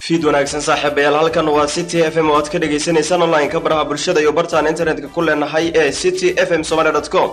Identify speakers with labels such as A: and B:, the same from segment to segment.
A: fiid wanaagsan saaxiibayaal halkan waa city f m oo aad ka dhagaysanaysaan online-ka baraha bulshada iyo bartaan internetka ku leenahay ee city f m somaly dot com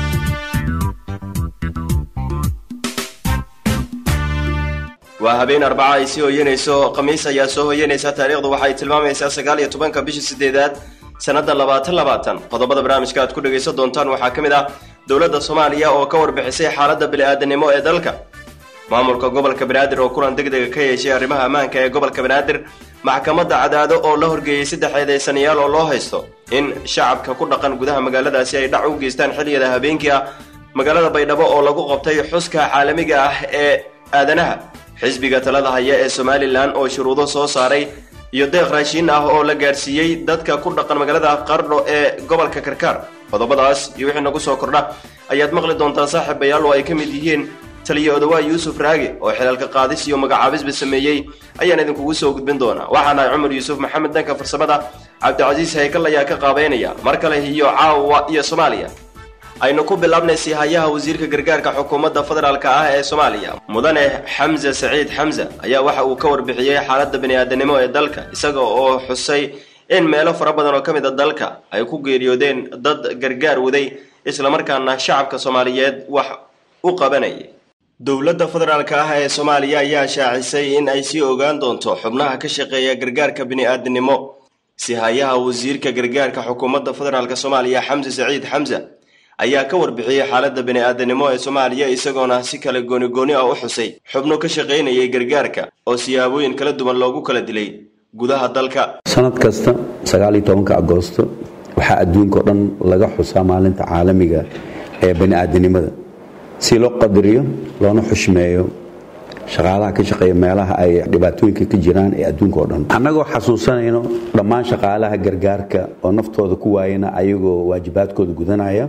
A: waa habeen arbaca ay sii hoyanayso khamiis ayaa soo hoyanaysa taariikhdu waxay tilmaamaysaa sagaal iyo tobanka bisha sideedaad sanadda labaatan labaatan qodobada barnaamijka aad ku dhagaysan doontaan waxaa ka mid ah dowladda soomaaliya oo ka warbixisay xaaladda bili-aadanimo ee dalka maamulka gobolka banaadir oo kulan deg dega ka yeeshay arrimaha ammaanka ee gobolka banaadir maxkamadda cadaado oo la horgeeyey saddex eedeysanayaal oo loo haysto in shacabka ku dhaqan gudaha magaaladaasi ay dhac u geystaan xilliyada habeenkii ah magaalada baydhabo oo lagu qabtay xuska caalamiga ah ee aadanaha xisbiga talada haya ee somalilan oo shuruudo soo saaray iyo deeq raashiin ah oo la gaadhsiiyey dadka ku dhaqan magaalada qardho ee gobolka karkaar qodobadaas iyo wixii nagu soo kordha ayaad maqli doontaan saaxiibayaal oo ay ka mid yihiin taliya odawaa yuusuf raage oo xilaalka qaadis iyo magacaabisba sameeyey ayaan idinkugu soo gudbin doonaa waxaanahay cumar yuusuf maxamed danka farsamada cabdicasiis haykal ayaa ka qaabeynaya mar kale iyo caawa iyo soomaaliya aynu ku bilaabnay siihayaha wasiirka gargaarka xukuumadda federaalk ah ee soomaaliya mudane xamse saciid xamse ayaa waxa uu ka warbixiyey xaaladda bani-aadanimo ee dalka isaga oo xusay in meelo fara badan oo ka mid a dalka ay ku geeriyoodeen dad gargaar waday islamarkaana shacabka soomaaliyeed wax u qabanayay dowladda federaalk ah ee soomaaliya ayaa shaacisay in ay sii ogaan doonto xubnaha ka shaqeeya gargaarka bini-aadinimo sihayaha wasiirka gargaarka xukuumadda federaalk soomaaliya xamse saciid xamse ayaa ka warbixiyey xaaladda bini-aadanimo ee soomaaliya isagoona si kale gooni-gooni ah u xusay xubno ka shaqaynayay gargaarka oo siyaabooyin kala duwan loogu kala dilay gudaha dalka
B: sanad kasta sagaaliyo tobanka agoosto waxaa adduunka o dhan laga xusaa maalinta caalamiga ee bani-aadanimada si loo qadariyo loona xushmeeyo shaqaalaha ka shaqeeya meelaha ay dhibaatooyinka ka jiraan ee adduunka o dhan annagoo xasuusanayno dhammaan shaqaalaha gargaarka oo naftooda ku waayana ayagoo waajibaadkooda gudanaya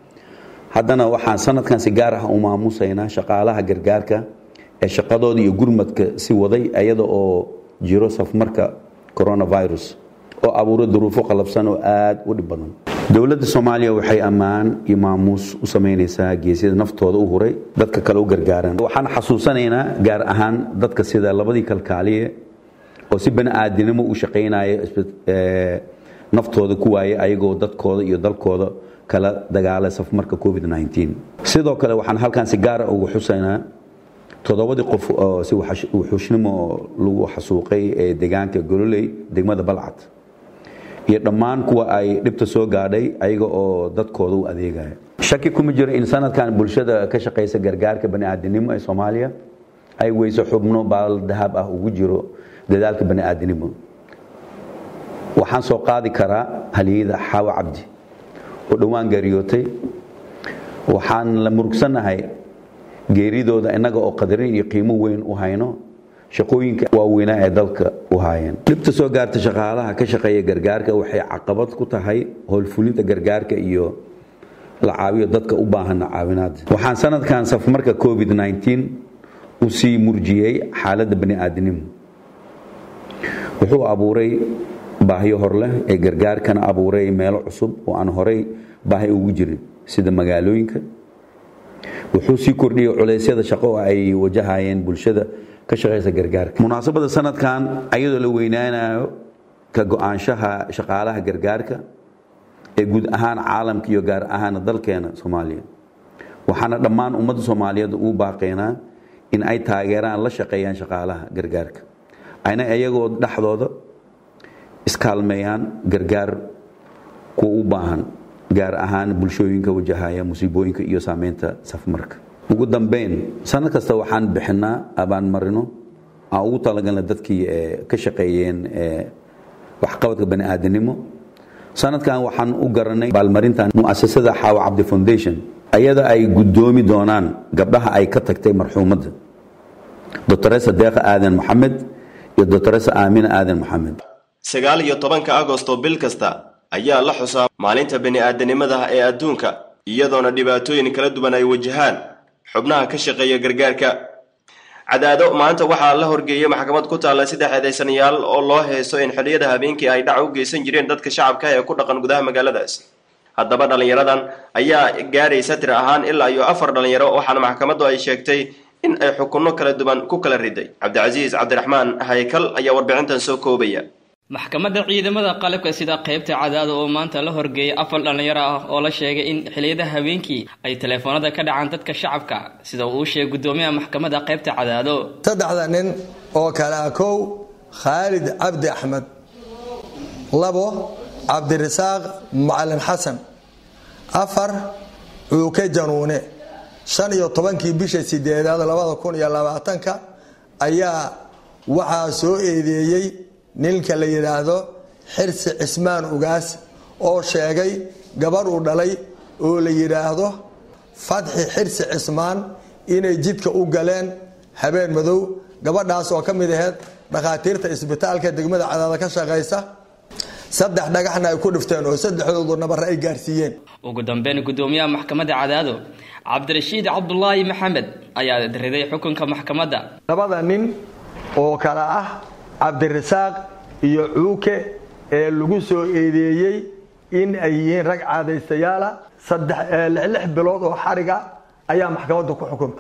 B: haddana waxaan sanadkan si gaar ah u maamusaynaa shaqaalaha gargaarka ee shaqadooda iyo gurmadka si waday iyada oo jiro safmarka coronavirus oo abuura duruufo qalabsan oo aad u dhib badan dowladda soomaaliya waxay ammaan iyo maamuus u samaynaysaa geesyada naftooda u huray dadka kale u gargaaran waxaan xasuusanaynaa gaar ahaan dadka sida labadii kalkaaliye oo si bani-aadinimo u shaqaynaya naftooda ku waaya ayagoo dadkooda iyo dalkooda kala dagaalay safmarka covid sidoo kale waxaan halkaan si gaara uga xusaynaa toddobadii qof oo si wuxuushnimo lagu xasuuqay ee deegaanka gololey degmada balcad iyo dhammaan kuwa ay dhibta soo gaadhay ayaga oo dadkooda u adeegaya shaki kuma jiro in sanadkan bulshada ka shaqaysa gargaarka bani'aadinimo ee soomaaliya ay weyso xubno baal dahab ah ugu jiro dadaalka bani'aadinimo waxaan soo qaadi karaa haliyada xaawa cabdi oo dhowaan geeriyootay waxaan la murugsannahay geeridooda innaga oo qadarin iyo qiimo weyn u hayno shaqooyinka waaweynaa ee dalka u haayeen dhibta soo gaarta shaqaalaha ka shaqeeya gargaarka waxay caqabad ku tahay howlfulinta gargaarka iyo la caawiyo dadka u baahana caawinaada waxaan sanadkan safmarka covid u sii murjiyey xaaladda bani'aadinimo wuxuu abuuray baahiyo hor leh ee gargaarkana abuuray meelo cusub oo aan horay baahi ugu jirin sida magaalooyinka wuxuu sii kordhiyey culeysyada shaqo oo ay wajahayeen bulshada ka shaqaysa gargaarka munaasabada sanadkan ayadoo la weynaanayo ka go-aanshaha shaqaalaha gargaarka ee guud ahaan caalamka iyo gaar ahaan dalkeena soomaaliya waxaana dhammaan ummadda soomaaliyeed uu baaqeynaa in ay taageeraan la shaqeeyaan shaqaalaha gargaarka ayna iyagoo dhexdooda iskaalmeeyaan gargaar kuwa u baahan gaar ahaan bulshooyinka wajahaya musiibooyinka iyo saameynta safmarka ugu dambeyn sanad kasta waxaan bixinaa abaanmarino aan ugu talagalna dadkii ka shaqeeyeen waxqabadka bani'aadanimo sanadkan waxaan u garanay baalmarintan mu'asasada xaawa cabdi foundation ayada ay guddoomi doonaan gabdhaha ay ka tagtay marxuumadda doctoresa deeqa aadan maxamed iyo doctoresa aamina aadan maxamed
A: sagaal iyo tobanka agosto bil kasta ayaa la xusaa maalinta bani-aadanimada ee adduunka iyadoona dhibaatooyin kala duwan ay wajahaan xubnaha ka shaqeeya gargaarka cadaado maanta waxaa la horgeeyey maxkamad ku taalla saddex eedeysanayaal oo loo heeso in xilliyada habeenkii ay dhac u geysan jireen dadka shacabka ee ku dhaqan gudaha magaaladaas haddaba dhallinyaradan ayaa gaaraysa tir ahaan ilaa iyo afar dhallinyaro waxaana maxkamaddu ay sheegtay in ay xukunno kala duwan ku kala riday cabdicasiis cabdiraxmaan haykal ayaa warbixintan soo koobaya
C: maxkamadda ciidamada qalabka sida qaybta cadaada oo maanta la horgeeyay afar dhallinyaro ah oo la sheegay in xiliyada habeenkii ay teleefoonada ka dhacaan dadka shacabka sida uu sheegay guddoomiyaha maxkamadda qaybta cadaado
D: saddexda nin oo kale ah kow khaalid cabdi axmed labo cabdirasaaq macalin xasan afar cuuke januune shan iyo tobankii bisha sideedaad labada kun iyo labaatanka ayaa waxaa soo eedeeyey ninka la yidhaahdo xirsi cismaan ugaas oo sheegay gabarh uu dhalay oo la yidhaahdo fatxi xirsi cismaan inay jidka u galeen habeen madow gabadhaas oo ka mid aheyd dhakhaatiirta isbitaalka degmada cadaada ka shaqaysa saddex dhagaxna ay ku dhifteen oo saddexdoodu nabare ay gaarsiiyeen
C: ugu dambeyn guddoomiyaha maxkamadda cadaado cabdirashiid cabdulaahi maxamed ayaa riday xukunka maxkamadda
D: labada nin oo kale ah cabdirasaaq iyo cuuke ee lagu soo eedeeyey in ay yihiin rag caadaystayaala lix bilood oo xariga ayaa maxkamaddu ku xukunta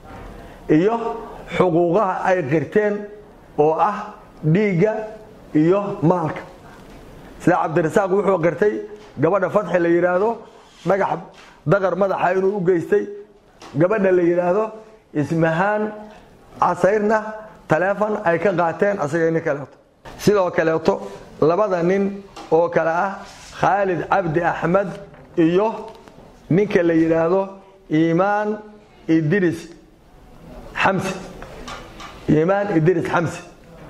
D: iyo xuquuqaha ay qirteen oo ah dhiigga iyo maalka sida cabdirasaaq wuxuu qirtay gabadha fatxi la yidhaahdo dhagax daqar madaxa inuu u geystay gabadha la yidhaahdo ismahaan casayrna taleefon ay ka qaateen asaga nin kaleeto sidoo kaleeto labada nin oo kale ah khaalid cabdi axmed iyo ninka la yidhaahdo iimaan idris xamsi iimaan idris xamsi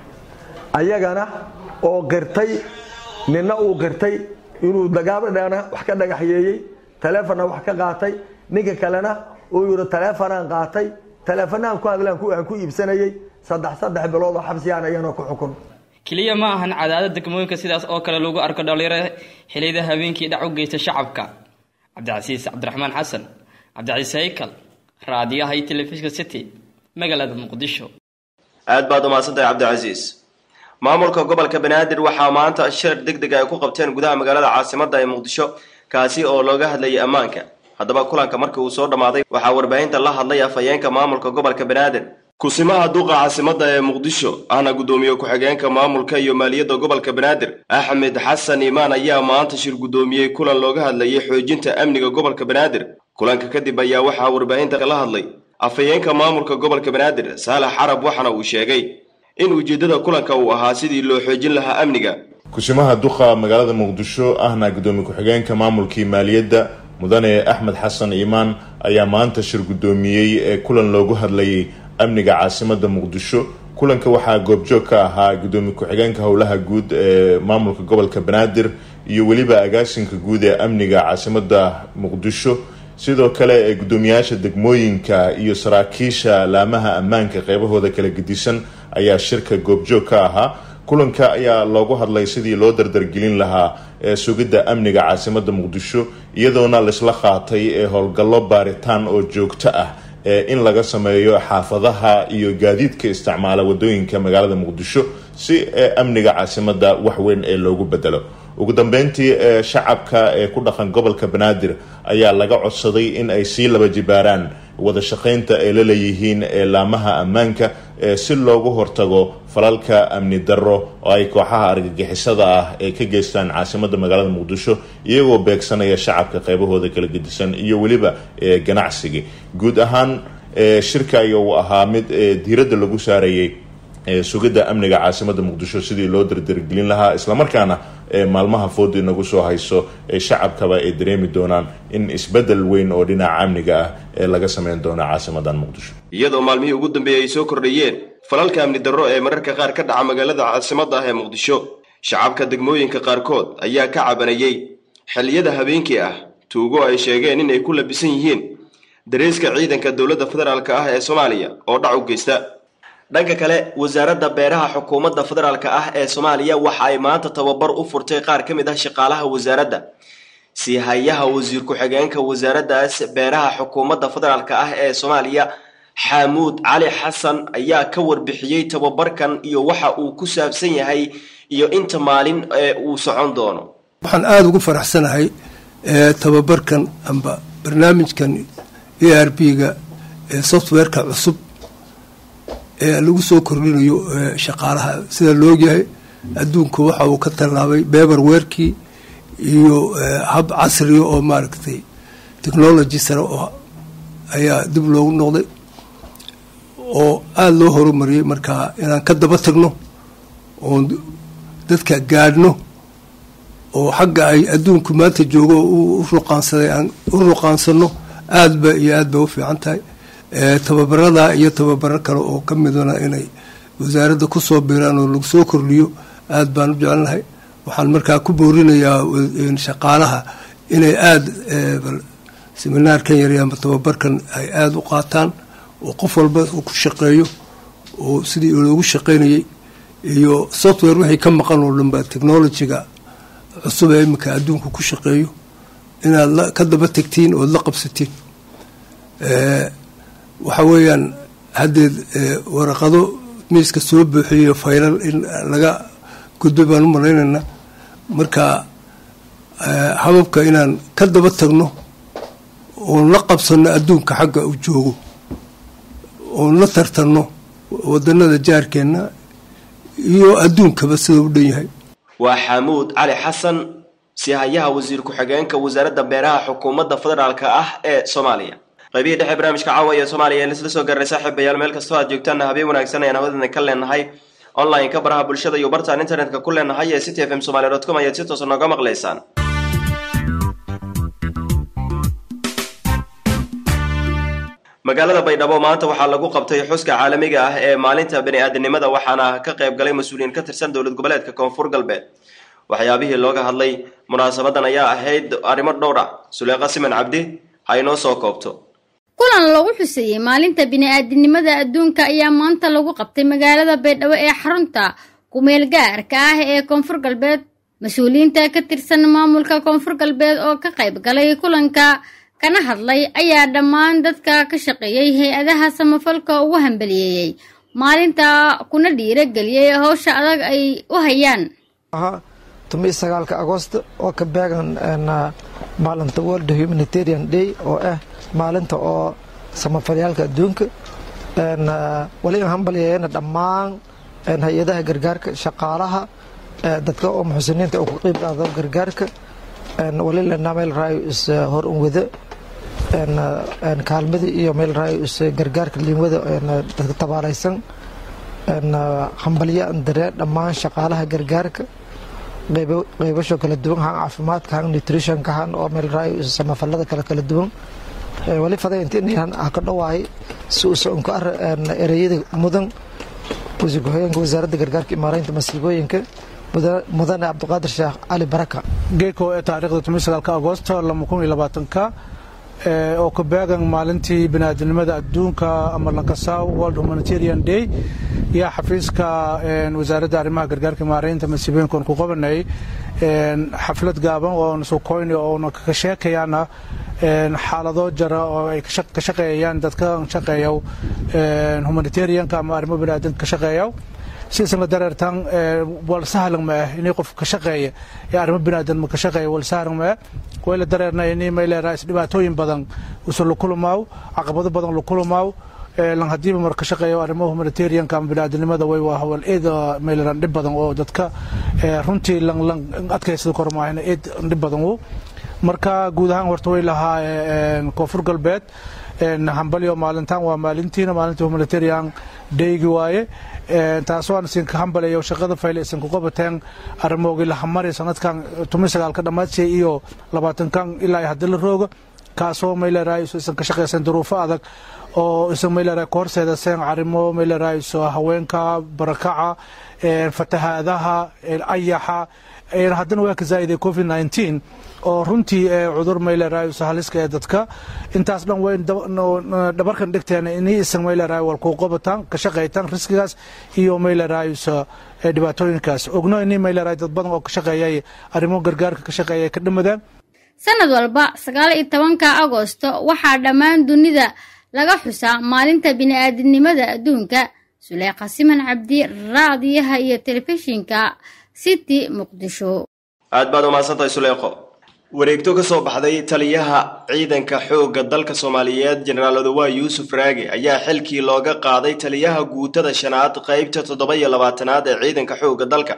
D: ayagana oo qirtay ninna uu qirtay inuu gaabadhana wax ka dhagaxyeeyey taleefonna wax ka qaatay ninka kalena uu yidhi taleefonaan qaatay taleefonaan ku hadlaan aan ku iibsanayey saddex saddex bilood oo xabsiyaan ayana ku xukun
C: keliya ma ahan cadaadad degmooyinka sidaas oo kale lagu arko dhalinyaro xiliyada habeenkii dhac u geysta shacabka cabdicasiis cabdiraxmaan xasan cabdicasiis haykal raadiyaha iyo telefishinka city magaalada muqdisho
A: aad baad umahadsantahay cabdicasiis maamulka gobolka banaadir waxaa maanta shir deg deg ay ku qabteen gudaha magaalada caasimada ee muqdisho kaasi oo looga hadlayay ammaanka haddaba kulanka markii uu soo dhammaaday waxaa warbaahinta la hadlay afhayeenka maamulka gobolka banaadir kusimaha duqa caasimada ee muqdisho ahna guddoomiye ku-xigeenka maamulka iyo maaliyadda gobolka banaadir axmed xasan iimaan ayaa maanta shir guddoomiyey kulan looga hadlayay xoojinta amniga gobolka banaadir kulanka kadib ayaa waxaa warbaahinta la hadlay afhayeenka maamulka gobolka banaadir saalax carab waxaana uu sheegay in ujeeddada kulanka uu ahaa sidii loo xoojin lahaa amniga
E: kusimaha duqa magaalada muqdisho ahna guddoomiye ku-xigeenka maamulkii maaliyadda mudane axmed xasan iimaan ayaa maanta shir guddoomiyey ee kulan loogu hadlayay amniga caasimada muqdisho kulanka waxaa goobjoog ka ahaa guddoomiye ku-xigeenka howlaha guud ee maamulka gobolka banaadir iyo weliba agaasinka guud ee amniga caasimada muqdisho sidoo kale ee guddoomiyaasha degmooyinka iyo saraakiisha laamaha ammaanka qeybahooda kala gedisan ayaa shirka goobjoog ka ahaa kulanka ayaa loogu hadlay sidii loo dardargelin lahaa ee sugidda amniga caasimada muqdisho iyadoona laisla qaatay ee howlgallo baaritaan oo joogto ah ee in laga sameeyo xaafadaha iyo gaadiidka isticmaala wadooyinka magaalada muqdisho si ee amniga caasimada waxweyn ee loogu bedelo ugu dambeyntii ee shacabka ee ku dhaqan gobolka banaadir ayaa laga codsaday in ay sii laba jibaaraan wada shaqaynta ay la leeyihiin ee laamaha ammaanka ee si loogu hortago falalka amni darro oo ay kooxaha argagixisada ah ee ka geystaan caasimada magaalada muqdisho iyagoo beegsanaya shacabka qeybahooda kala gedisan iyo weliba ee ganacsiga guud ahaan shirka aya uu ahaa mid diiradda lagu saarayay sugidda amniga caasimada muqdisho sidii loo dardargelin lahaa islamarkaana maalmaha foodii nagu soo hayso ee shacabkaba ay dareemi doonaan in isbedel weyn oo dhinaca amniga ah ee laga sameyn doono caasimadan muqdisho
A: iyadoo maalmihii ugu dambeeyey ay soo kordhayeen falalka amni darro ee mararka qaar ka dhaca magaalada caasimada ah ee muqdisho shacabka degmooyinka qaarkood ayaa ka cabanayey xilliyada habeenkii ah tuugo ay sheegeen in ay ku labisan yihiin dareeska ciidanka dowladda federaalk ah ee soomaaliya oo dhac u geysta dhanka kale wasaaradda beeraha xukuumadda federaalk ah ee soomaaliya waxa ay maanta tababar u furtay qaar ka mid ah shaqaalaha wasaaradda si hayaha wasiir ku-xigeenka wasaaraddaas beeraha xukuumadda federaalk ah ee soomaaliya xaamuud cali xasan ayaa ka warbixiyey tababarkan iyo waxa uu ku saabsan yahay iyo inta maalin ee uu socon doono
F: waxaan aada ugu faraxsanahay tababarkan amba barnaamijkan a r b ga ee softwareka cusub ee lagu soo kordhinayo shaqaalaha sida loogyahay adduunku waxa uu ka tallaabay beber weerkii iyo hab casriga oo maaragtay technology sare oo ayaa dib loogu noqday oo aada loo horumariyey marka inaan ka daba tagno oon dadka gaadhno oo xagga ay adduunku maanta joogo u ruqaansaday aan u ruqaansano aada ba iyo aad ba u fiican tahay tababarada iyo tababaro kale oo ka midana inay wasaaradda kusoo biiraan oo lagu soo kordhiyo aada baan u jecelnahay waxaan markaa ku boorinayaa shaqaalaha inay aada seminaarkan yar ama tababarkan ay aada u qaataan oo qof walba uu ku shaqeeyo oo sidii loogu shaqeynayay iyo software wixii ka maqan oo dhanba technologyga cusub ee iminka adduunku ku shaqeeyo inaad ka daba tegtiin ood la qabsatiin waxa weeyaan haddeed waraqado miiska soo buuxiyo faylal in laga gudbay baan u malaynaynaa marka hababka inaan ka daba tagno oon la qabsanno adduunka xagga uu joogo oon la tartanno wadanada jaarkeenna iyo adduunkaba sida u dhan yahay
A: waa xamuud cali xasan sihayaha wasiir ku-xigeenka wasaaradda beeraha xukuumadda federaalk ah ee soomaaliya qaybihii dhexe barnaamijka caawa ee soomaaliya ee laisla soo gaaray saaxiibayaal meel kastoo aad joogtaanna habeen wanaagsan ayaan hawadana ka leenahay online-ka baraha bulshada iyo bartaan internetka ku leenahay ee city f m somaly dot com ayaad si toosa nooga maqlaysaan magaalada baydhabo maanta waxaa lagu qabtay xuska caalamiga ah ee maalinta bani-aadinimada waxaana ka qayb galay mas-uuliyiin ka tirsan dowlad goboleedka koonfur galbeed waxyaabihii looga hadlay munaasabadan ayaa ahayd arrimo dhowr ah suleeqa siman cabdi ha inoo soo koobto
G: kulan lagu xuseeyey maalinta bini-aadinimada adduunka ayaa maanta lagu qabtay magaalada baydhabo ee xarunta kumeel gaarka ah ee koonfur galbeed mas-uuliyiinta ka tirsan maamulka koonfur galbeed oo ka qayb galay kulanka kana hadlay ayaa dhammaan dadka ka shaqeeyey hay-adaha samafalka ugu hambaliyeeyey maalinta kuna dhiirageliyey howsha adag ay u hayaan
H: tomiyo sagaalka agost oo ka beegan maalinta world humanitarian day oo ah maalinta oo samafalyaalka adduunka wali aan hambalyeeyana dhammaan hay-adaha gargaarka shaqaalaha dadka oo muxsiniinta oo ku qeyb qaado gargaarka wali lena meel raayo is hor unwada kaalmadii iyo meel raayo is gargaarka liinwada dadka tabaalaysan hambalyo aan daree dhammaan shaqaalaha gargaarka qaybasho kala duwan han caafimaadka han nutritionka han oo meel raayo samafalada kale kala duwan wali faday inta inaan ah ka dhawaay si uusa unka ar ereyada mudan wasiir ku-xigeenka wasaaradda gargaarka imaaraynta masiibooyinka mudane cabdiqaadir sheekh cali baraka
I: geeko ee taariikhda toban sagaalka agoosto lama kun iyo labaatanka oo ka beegan maalintii baniaadamnimada adduunka ama lankasaw world humanitarian day yaa xafiiska wasaaradda arrimaha gargaarka maareynta masiibooyinkan ku qabanayay xaflad gaaban oona sukoyni oona ka sheekayaana xaalado jara oo ay ka shaqeeyayaan dadka shaqeeya humanitarianka ama arrimo baniaadanka ka shaqeeya sidaasna dareertan wal sahlan ma ah inay qof ka shaqeeya ee arrimo biniaadan ka shaqeeya wal sahlan ma ah way la dareerna inay may leedahay dhibaatooyin badan usan la kulmaaw caqabado badan la kulmaaw lan hadiiba mar ka shaqeeyo arrimo humanitarianka ama biniaadanimada way waa hawal eed may leedahay dhib badan oo dadka runtii lan lan adkaysada kor maahina eed dhib badan uu marka guud ahaan horta way lahaa koonfur galbeed hambalyo maalintan waa maalintiina maalintii humanitarian daygi waaye taasoo aan isinka hambalayo shaqada fayle isinku qabateen arrimoogii lahamari sanadkan toban sagaalka dhammaadshey iyo labaatankan ilaa hadda la rooga kaasoo mayleerahay isan ka shaqaysan duruufo adag oo isan mayleerahay ka horseedaseen arrimo mayleerahay haweenka barakaca fatahaadaha ayaxa haddana waa ka zaa'iday covid 19 oo runtii cudur mayleerahay haliska ee dadka intaas dhan way dhabarkan dhigteen inay isan mayleerahay wal ku qabataan ka shaqaytaan riskigaas iyo mayleerahay dhibaatooyinkaas ogno inay mayleerahay dad badan oo ka shaqeeyay arrimo gargaarka ka shaqeeyay ka dhamadeen
G: sanad walba sagaal iyo tobanka agosto waxaa dhammaan dunida laga xusaa maalinta bini-aadinimada adduunka suleekha siman cabdi raadiyaha iyo telefishinka city muqdisho
A: aad baad umahadsantahay suleeqo wareegto ka soo baxday taliyaha ciidanka xoogga dalka soomaaliyeed jenaraal odowaa yuusuf raage ayaa xilkii looga qaaday taliyaha guutada shanaad qeybta toddoba iyo labaatanaad ee ciidanka xoogga dalka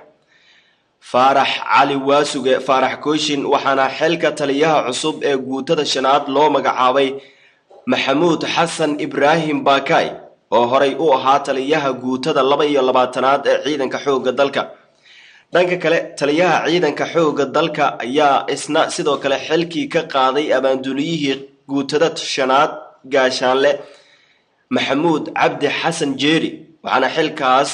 A: faarax cali waasuge faarax kooshin waxaana xilka taliyaha cusub ee guutada shanaad loo magacaabay maxamuud xasan ibraahim baakay oo horay u ahaa taliyaha guutada laba iyo labaatanaad ee ciidanka xoogga dalka dhanka kale taliyaha ciidanka xoogga dalka ayaa isna sidoo kale xilkii ka qaaday abaanduliyihii guutada shanaad gaashaanle maxamuud cabdi xasan jeeri waxaana xilkaas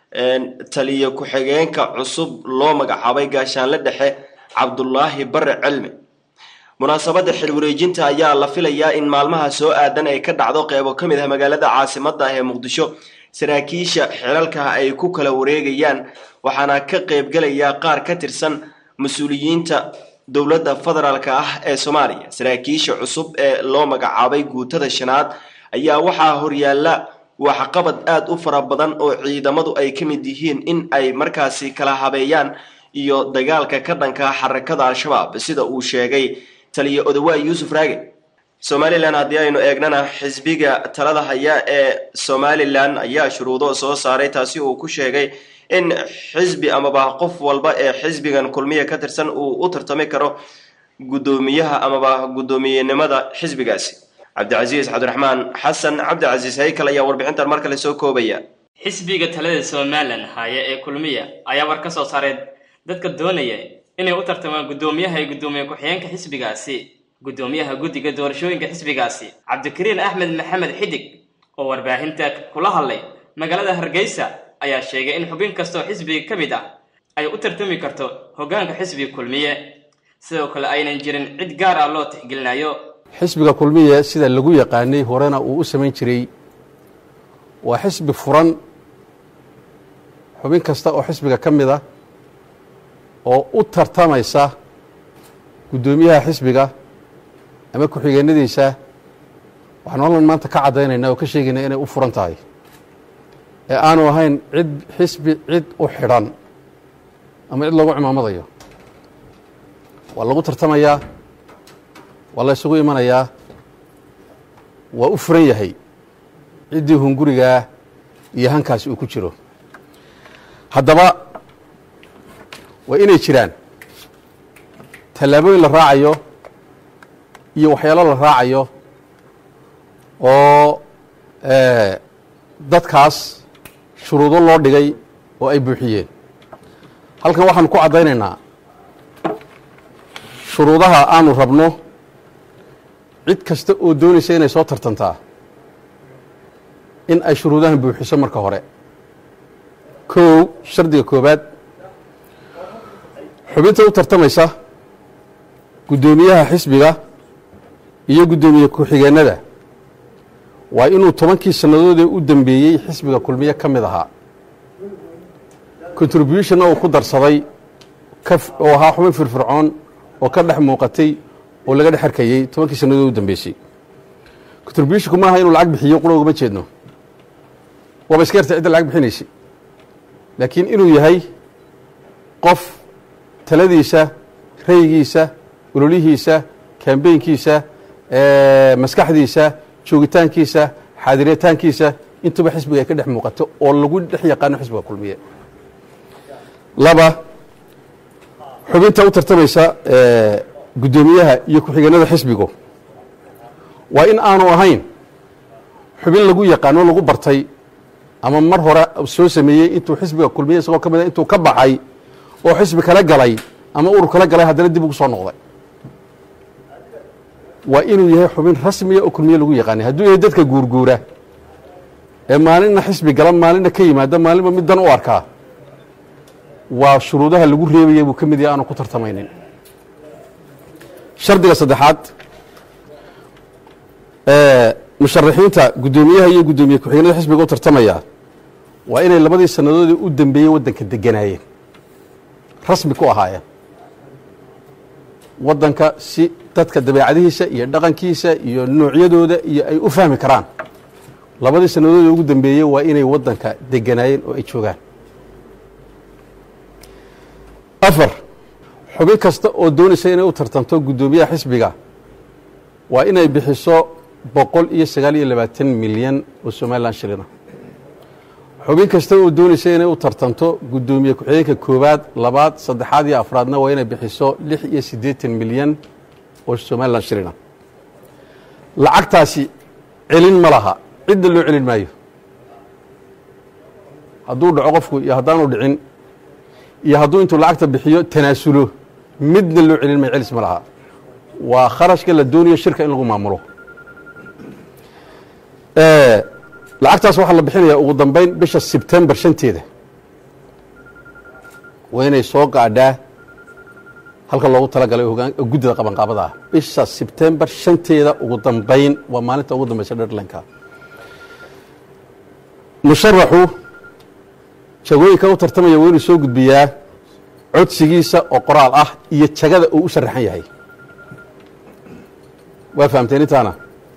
A: taliya ku-xigeenka cusub loo magacaabay gaashaanle dhexe cabdulaahi bare cilmi munaasabadda xil wareejinta ayaa la filayaa in maalmaha soo aadan ay ka dhacdo qeybo ka mid ah magaalada caasimadda ah ee muqdisho saraakiisha xilalka ay ku kala wareegayaan waxaana ka qeybgelaya qaar ka tirsan mas-uuliyiinta dowladda federaalka ah ee soomaaliya saraakiisha cusub ee loo magacaabay guutada shanaad ayaa waxaa horyaala waxqabad aada u fara badan oo ciidamadu ay ka mid yihiin in ay markaasi kala habeeyaan iyo dagaalka ka dhanka xarakada al-shabaab sida uu sheegay taliya odowaa yuusuf raage somalilan haddii aynu eegnana xisbiga talada haya ee somalilan ayaa shuruudo soo saaray taasi uu ku sheegay in xisbi amaba qof walba ee xisbigan kulmiya ka tirsan uu u tartami karo guddoomiyaha amaba guddoomiyenimada xisbigaasi cabdicasiis cabdiraxmaan xasan cabdicasiis haykal ayaa warbixintan mar kale soo koobaya
C: xisbiga talada somalilan haya ee kulmiya ayaa war ka soo saaray dadka doonaya inay u tartamaan guddoomiyaha iyo guddoomiye ku-xigeenka xisbigaasi guddoomiyaha guddiga doorashooyinka xisbigaasi cabdikariin axmed maxamed xidig oo warbaahinta kula hadlay magaalada hargeysa ayaa sheegay in xubin kastoo xisbiga ka mid ah ay u tartami karto hoggaanka xisbiga kulmiye sidoo kale aynan jirin cid gaar ah loo tixgelinayo
J: xisbiga kulmiye sida lagu yaqaanay horena uu u samayn jiray waa xisbi furan xubin kasta oo xisbiga ka mid ah oo u tartamaysa guddoomiyaha xisbiga ama ku-xigeenadiisa waxaan hollan maanta ka caddaynaynaa oo ka sheegaynaa inay u furan tahay ee aanu ahayn cid xisbi cid u xidhan ama cid lagu cimaamadayo waa lagu tartamayaa waa la ysugu imanayaa waa u furan yahay ciddii hungurigaa iyo hankaasi uu ku jiro haddaba waa inay jiraan tallaabooyin la raacayo iyo waxyaalo la raacayo oo dadkaas shuruudo loo dhigay oo ay buuxiyeen halkan waxaanu ku caddaynaynaa shuruudaha aanu rabno cid kasta oo doonaysa inay soo tartantaa in ay shuruudahan buuxiso marka hore kow shardiga koobaad xubinta u tartamaysa guddoomiyaha xisbiga iyo guddoomiye ku-xigeenada waa inuu tobankii sannadoodee u dambeeyey xisbiga kulmiye ka mid ahaa contributionna uu ku darsaday oo ahaa xubin firfircoon oo ka dhex muuqatay oo laga dhex arkayey tobankii sannadood u dambeysay contributionku maaha inuu lacag bixiyo qura ugama jeedno waaba iska yartay cidda lacag bixinaysay laakiin inuu yahay qof taladiisa raygiisa ololihiisa kambeynkiisa maskaxdiisa joogitaankiisa xaadiritaankiisa intuba xisbiga ay ka dhex muuqato oo lagu dhex yaqaano xisbiga kulmiye laba xubinta u tartamaysa guddoomiyaha iyo ku-xigeenada xisbigu waa in aanu ahayn xubin lagu yaqaano lagu bartay ama mar hore soo sameeyey intuu xisbiga kulmiye isagoo ka mid a intuu ka baxay oo xisbi kala galay ama urur kala galay haddana dib ugu soo noqday waa inuu yahay xubin rasmiya oo kulmiye lagu yaqaanay hadduu yahay dadka guurguura ee maalinna xisbi gala maalinna ka yimaada maalinba mid dan u arkaa waa shuruudaha lagu reebaya buu ka mid yahay aanu ku tartamaynin shardiga saddexaad musharaxiinta guddoomiyaha iyo guddoomiye ku-xigeenada xisbiga u tartamaya waa inay labadii sannadoodii u dambeeyey waddanka deganaayeen rasmi ku ahaayeen waddanka si dadka dabeecadihiisa iyo dhaqankiisa iyo noocyadooda iyo ay u fahmi karaan labadii sannadoodii ugu dambeeyey waa inay waddanka deganaayeen oo ay joogaan afar xubin kasta oo doonaysa inay u tartanto guddoomiyaha xisbiga waa inay bixiso boqol iyo sagaal iyo labaatan milyan oo somalilan shilina xubin kasta oo doonaysa inay u tartanto guddoomiye ku-xigeenka koowaad labaad saddexaad iyo afraadna waa inay bixiso lix iyo siddeetan milyan oo somalilan shilina lacagtaasi celin ma laha cidda loo celin maayo hadduu dhaco qofku iyo haddaanu dhicin iyo hadduu intuu lacagta bixiyo tanaasulo midna loo celin maayo celis ma laha waa kharashka la doonayo shirka in lagu maamulo lacagtaas waxaa la bixinayaa ugu dambeyn bisha sebtembar shanteeda waa inay soo gaadhaa halka loogu talagalay guddida qabanqaabada ah bisha sebtembar shanteeda ugu dambeyn waa maalinta ugu dambeysa dherlanka musharaxu jagooyinka u tartamaya waa inuu soo gudbiyaa codsigiisa oo qoraal ah iyo jagada uu u sharaxan yahay waa fahamteen intaana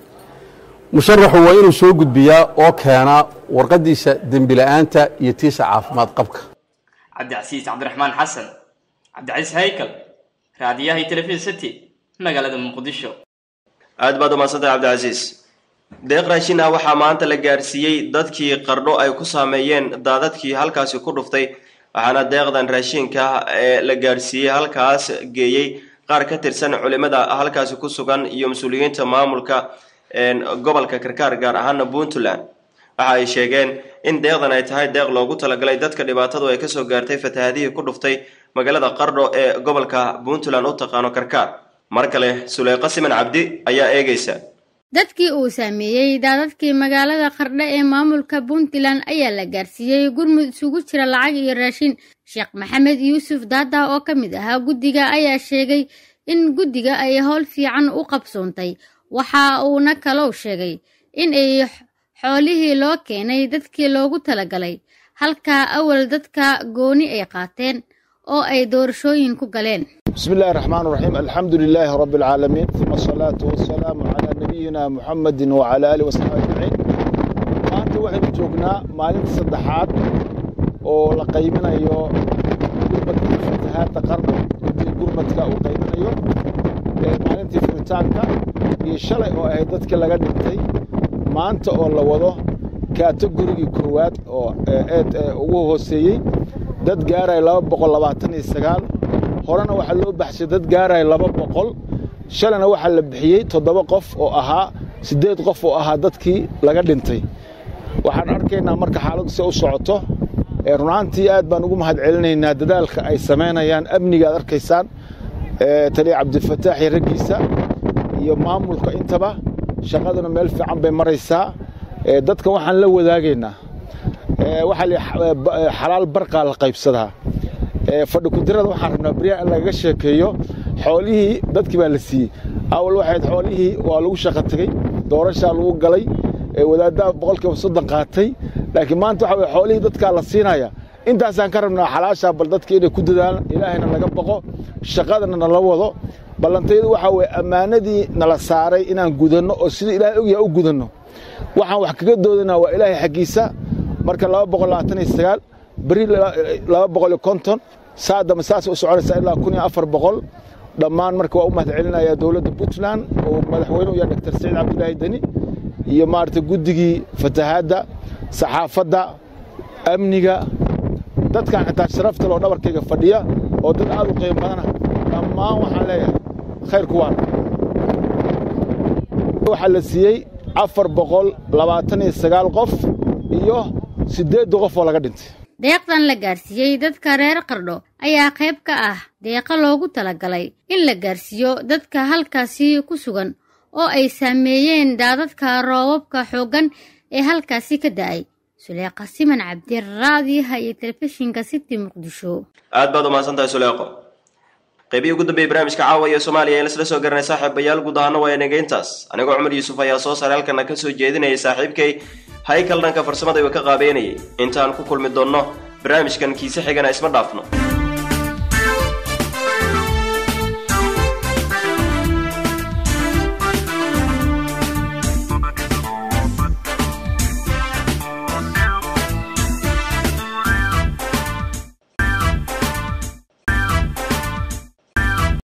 J: musharaxu waa inuu soo gudbiyaa oo keenaa warqadiisa dembi la-aanta iyo tiisa caafimaad qabka
C: cabdicasiis cabdiraxmaan xasan cabdicasiis haykal raadiyaha iyo telefishin city magaalada muqdisho
A: aad baad umaadsantahay cabdicasiis deeq raashin ah waxaa maanta la gaarsiiyey dadkii qardho ay ku saameeyeen daadadkii halkaasi ku dhuftay waxaana deeqdan raashinka ee la gaarsiiyey halkaas geeyey qaar ka tirsan culimada halkaasi ku sugan iyo mas-uuliyiinta maamulka gobolka karkaar gaar ahaana puntland waxa ay sheegeen in deeqdan ay tahay deeq loogu talagalay dadka dhibaatadu ay kasoo gaartay fatahadihii ku dhuftay magaalada qardho ee gobolka puntland u taqaano karkaar mar kale suleyqa siman cabdi ayaa eegaysa
G: dadkii uu saameeyey daadadkii magaalada qardho ee maamulka puntland ayaa la gaarsiiyey gurmud isugu jira lacag iyo raashin sheekh maxamed yuusuf daada oo ka mid ahaa guddiga ayaa sheegay in guddiga ay howl fiican u qabsoontay waxa uuna kalow sheegay in ay xoolihii loo keenay dadkii loogu talagalay halkaa awal dadka gooni ay qaateen oo ay doorashooyin ku galeen
K: بسم الله الرحمن الرحيم الحمد لله رب العالمين ثم الصلاة والسلام على نبينا محمد وعلى آله وصحبه أجمعين maanta waxaynu joognaa maalinta saddexaad oo la qaybinayo gurmadka fatahaadda qarno guddiga gurmadka uu qaybinayo maalintii furitaanka iyo shalay oo ahayd dadkii laga dhintay maanta oo la wado kategorigii koowaad oo eed ugu hooseeyey dad gaaraya laba boqol labaatan iyo sagaal horena waxaa loo baxshay dad gaaraya laba boqol shalayna waxaa la bixiyey toddoba qof oo ahaa siddeed qof oo ahaa dadkii laga dhintay waxaan arkaynaa marka xaaladdu si u socoto runaantii aad baan ugu mahad celinaynaa dadaalka ay samaynayaan amniga aad arkaysaan taliya cabdifataax iyo raggiisa iyo maamulka intaba shaqaduna meel fiican bay maraysaa dadka waxaan la wadaagaynaa waxaa li xalaal barqaa la qaybsadaa fadhi kudirada waxaan rabnaa beryaha in lagaga sheekeeyo xoolihii dadkii baa la siiyey awal waxayd xoolihii waa lagu shaqo tegey doorashaa lagu galay wadaaddaa boqolkiiba soddon qaatay laakiin maanta waxa weye xoolihii dadkaa la siinaya intaasaan ka rabnaa xalaashaa bal dadka inay ku dadaalan ilaahayna laga baqo shaqadana nala wado ballantayadu waxaa weye ammaanadii nala saaray inaan gudanno oo sida ilahay ogyaha u gudanno waxaan wax kaga doodanaa waa ilaahay xaggiisa marka laba boqol labaatan iyo sagaal beri laba boqol iyo konton saadama saas u soconaysaa ilaa kun iyo afar boqol dhammaan marka waa u mahad celinayaa dowladda puntland oo madaxweyne u yahay doctor saciid cabdilaahi deni iyo maaragtay guddigii fatahaadda saxaafadda amniga dadkan xitaa sharafta loo dhabarkayga fadhiya oo dad aad u qiimo badana dhammaan waxaan leeyahay khayr kuwaan waxaa la siiyey afar boqol labaatan iyo sagaal qof iyo siddeedda qof oo laga dhintay
G: deeqdan la gaarsiiyey dadka reer qardho ayaa qayb ka ah deeqa loogu talagalay in la gaarsiiyo dadka halkaasi ku sugan oo ay saameeyeen daadadka roobabka xooggan ee halkaasi ka da'ay suleeqa siman cabdi raadiyaha iyo telefishinka city muqdisho
A: aad baad umahadsantahay suleeqo qaybihii ugu dambeeyey barnaamijka caawa iyo soomaaliya ayaan isla soo garanay saaxiibayaal guud ahaana waa enegeyntaas anigoo cumar yuusuf ayaa soo saaray halkana ka soo jeedinayay saaxiibkay haykal dhanka farsamada iwa ka qaabeynayay intaan ku kulmi doonno barnaamijkan kiise xigana isma dhaafno